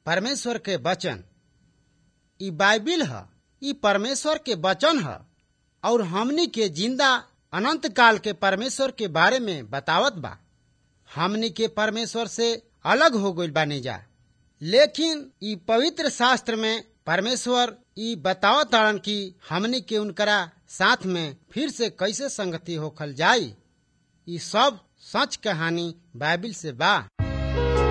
परमेश्वर के वचन ई बाइबिल ह ई परमेश्वर के वचन ह और हमनी के जिंदा अनंत काल के परमेश्वर के बारे में बतावत बा हमनी के परमेश्वर से अलग हो गइल बानी जा लेकिन ई पवित्र शास्त्र में परमेश्वर ई बतावत ताड़न कि हमनी के उनकरा साथ में फिर से कैसे संगति होखल जाई ई सब सच कहानी बाइबिल से बा